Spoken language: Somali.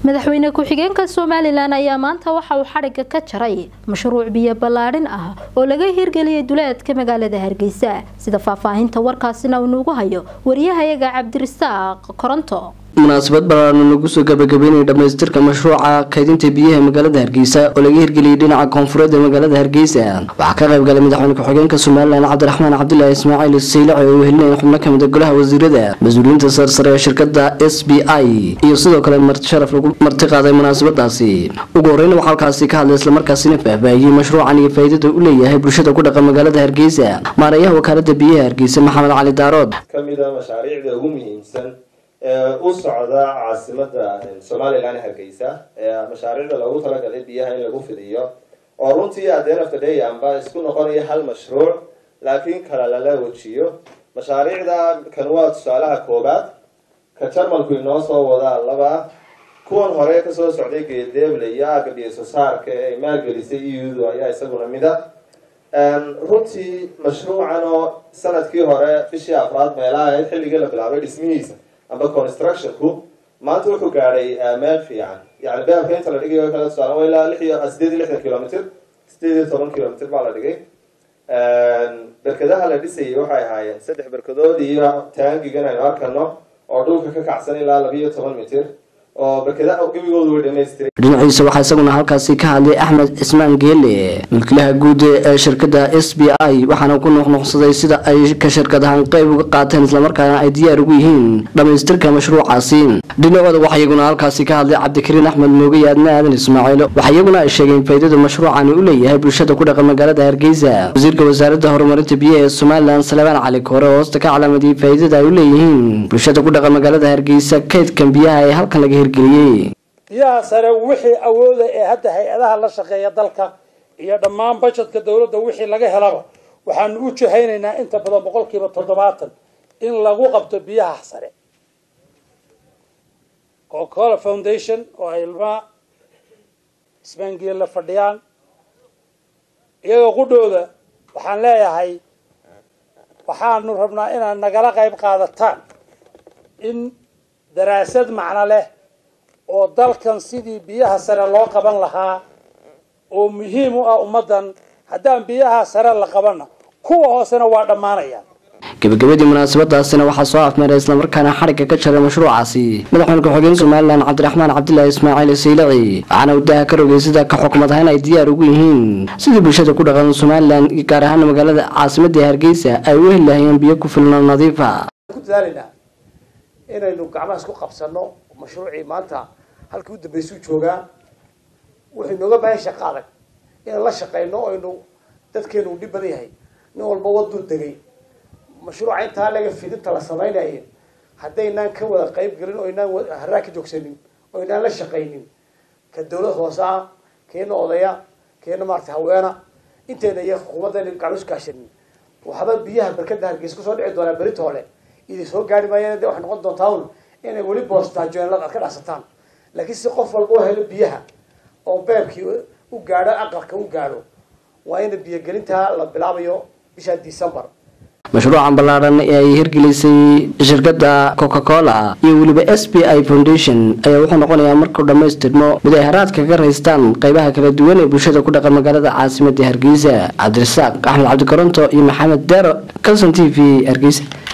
madaxweyne ku-xigeenka somalilan ayaa maanta waxa uu xadhigga ka jaray mashruuc biyo ballaadhin ah oo laga hirgeliyay duleedka magaalada hargeysa sida faahfaahinta warkaasina uu nuugu hayo wariyahayaga cabdirisaaq koronto munaasabad ballaaran lagu soo gabagabeynaya dhamaystirka mashruuca kaydinta biyaha magaalada hargeysa oo laga hirgeliyay dhinaca koonfureed ee magaalada hargeysa waxaa ka qayb galay madaxweyne ku-xigeenka somalilan cabdiraxmaan cabdilaahi ismaaciil saylaci oo uu helinaya xubno kamid a golaha wasiirada mas-uuliyiinta sarsare ee shirkada s b i iyo sidoo kale marti sharaf lagu marti qaaday munaasabadaasi ugu horeyna waxaa halkaasi ka hadlay islamarkaasina faahfaahiyey mashruucan iyo faa'iidada u leeyahay bulshada ku dhaqan magaalada hargeysa maareeyaha wakaalada biyaha hargeysa maxamed cali daarood kamida mashaariicda ugu muhiimsan ee u socda caasimada somalilan hargeysa ee mashaariicda loogu talagalay biyaha in lagu fidiyo oo runtii at the end of the day amba isku noqonaya hal mashruuc laakiin kala lala wejiyo mashaariicda kan waa tusaalaha koobaad ka jarmalku inoo soo wadaa laba kuwan hore kasoo socday geedeeble iyo aaga biyososaarka ee ay maalgelisay eudu ayaa isaguna mida runtii mashruucan oo sanadkii hore bishii afraad meelaha ahayd xilligii la bilaabay dhismihiisa amba constructionku maanta wuxuu gaadhay meel fiican yani beelka inta la dhigayo kala tusaale waa ilaa lix iyo sideed iyo lixdan kilomitr sideed iyo toban kilomitr baa la dhigay berkadaha la dhisayay waxay ahaayeen saddex berkadood iyo taangigan aynu arkano oo dhulka ka kacsan ilaa labiiyo toban mitir oo berkadaha gebigoodu way dhamaystiray dhinaciisa waxaa isaguna halkaasi ka hadlay axmed cismaan geele mulkilaha guud ee shirkada s b i waxaana ku nuuqnuuqsaday sida ay ka shirkadahan qayb uga qaateen islamarkaana ay diyaar ugu yihiin dhamaystirka mashruucaasi dhinacooda waxaa iyaguna halkaasi ka hadlay cabdikariin axmed mooge iyo adna aadan ismaaciil waxaa iyaguna ay sheegeen faa'iidada mashruucani u leeyahay bulshada ku dhaqan magaalada hargeysa wasiirka wasaaradda horumarinta biyaha ee somalilan salebaan cali koore oo hoosta ka calamadiyey faa'iidada ay u leeyihiin bulshada ku dhaqan magaalada hargeysa kaydkan biyaha ee halkan laga hirgeliyey biyaha sare wixii awooda ee hadda hay-adaha la shaqeeya dalka iyo dhammaan bajetka dawladda wixii laga helaba waxaanu u jahaynaynaa inta badan boqol kiiba toddobaatan in lagu qabto biyaha sare cocacola foundation oo ay ilmaa isbaangiel la fadhiyaan iyagoo qudhooda waxaan leeyahay waxaanu rabnaa inaad nagala qayb qaadataan in daraasad macno leh oo dalkan sidii biyaha sare loo qaban lahaa oo muhiim u ah ummaddan haddaan biyaha sare la qabanna kuwa hoosena waa dhammaanayaan gabagabadii munaasabadaasina waxaa soo afmeeray islamarkaana xadhigga ka jaray mashruucaasi madaxweyne ku-xigeen somalilan cabdiraxmaan cabdilaahi ismaaciil saylaci waxaana uu daha ka rogay sida ka xukumad ahaan ay diyaar ugu yihiin sidii bulshada ku dhaqan somalilan iyo gaar ahaan magaalada caasimadda hargeysa ay u heli lahayeen biyo ku filno nadiifa inaynu gacmaha isku qabsano mashruucii maanta halkii u dambeysuu joogaa wuxuu inooga baahan shaqa adag inaan la shaqeyno aynu dadkeenu u dhib badan yahay nin walba waduu degay mashruuca intaa laga fidinta la samaynayo haddaynaan ka wada qayb gelin oo inaan haraa ka joogsanin oo inaan la shaqaynin ka dawlad hoose ah keena odaya keena maarata haweena inteena iyo xukuumadda gacmo isu kaashanin waxba biyaha barkada hargeysa kusoo dhici doonaa berita hole idin soo gaari maayeen de waxay noqon doontaa un inay weli boostaajoenlad aad ka dhacsataan laakiin si qof walba u helo biyaha oo beebkii u gaadho aqalka u gaadho waa in biyogelintaa la bilaabayo bisha december mashruucan ballaaran ee ay hirgelisay shirkada coca cola iyo weliba s b i foundation ayaa wuxuu noqonayaa markuu dhammaystirmo mid ay haraadka ka raystaan qaybaha kala duwan ee bulshada ku dhaqan magaalada caasimada hargeysa cabdirasaaq axmed cabdikaronto iyo maxamed deero calson t v hargeysa